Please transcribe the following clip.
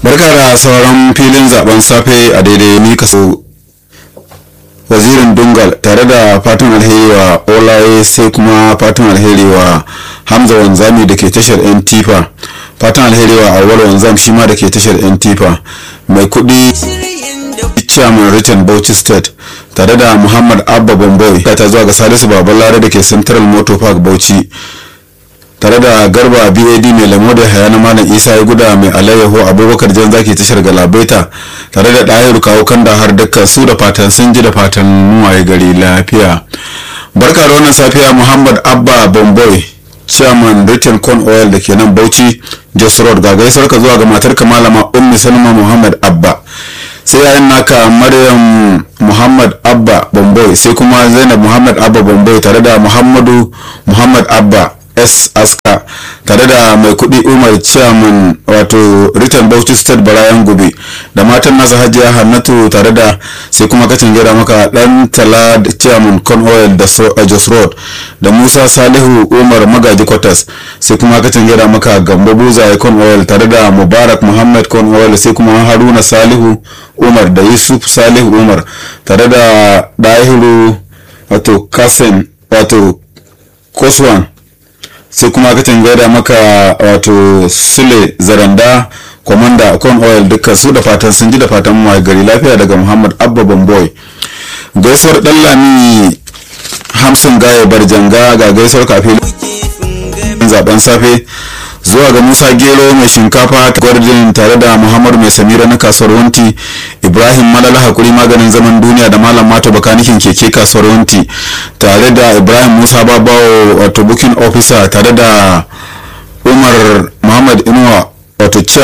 barka da sauran filin zaben safe a daidai ni kaso wazirin dungal tare da fatan alheri wa olaye sai kuma fatan alheri wa hamza wanzami da ke tashar yan tifa fatan alheri wa awal wanzam shi ma da ke tashar yan tifa mai kudi chairman written bauchi state tare da muhammad abba bamboy ta zuwa ga salisu babalare da ke central motor park bauchi tare da garba bad mai lamo da hayana malam isa ya guda mai alayyaho abubakar jan zaki tashar galabaita tare da ɗahiru kawo kanda har dukkan su da fatan sun ji da fatan muwaye gari lafiya barka da wannan safiya muhammad abba bomboy chairman britain corn oil da ke nan bauchi jos road ga gaisuwar ka zuwa ga matar malama ummi salma muhammad abba sai yayin naka maryam muhammad abba bomboy sai kuma zainab muhammad abba bomboy tare da muhammadu muhammad abba s aska tare da mai kudi umar chairman wato return bauchi state barayan gobe da matan nasa hajiya hannatu tare da sai kuma kacin gira maka dan tala chairman con oil da jos road da musa salihu umar magaji quarters sai kuma kacin gira maka gambo buzaye con oil tare da mubarak muhammad con oil sai kuma haruna salihu umar da yusuf salihu umar tare da dahiru wato kasen wato koswan sai kuma ka gaida maka wato sule zaranda kwamanda con oil duka su da fatan sun ji da fatan mu gari lafiya daga muhammad abba bamboy gaisuwar dan lami hamsin gaya barjanga ga gaisuwar kafin zaben safe zuwa ga musa gero mai shinkafa gwardin tare da muhammadu mai samira na kasuwar wanti ibrahim malala hakuri maganin zaman duniya da malam mato bakanikin keke kasuwar wanti tare da ibrahim musa babawo wato booking officer tare da umar muhammad inuwa wato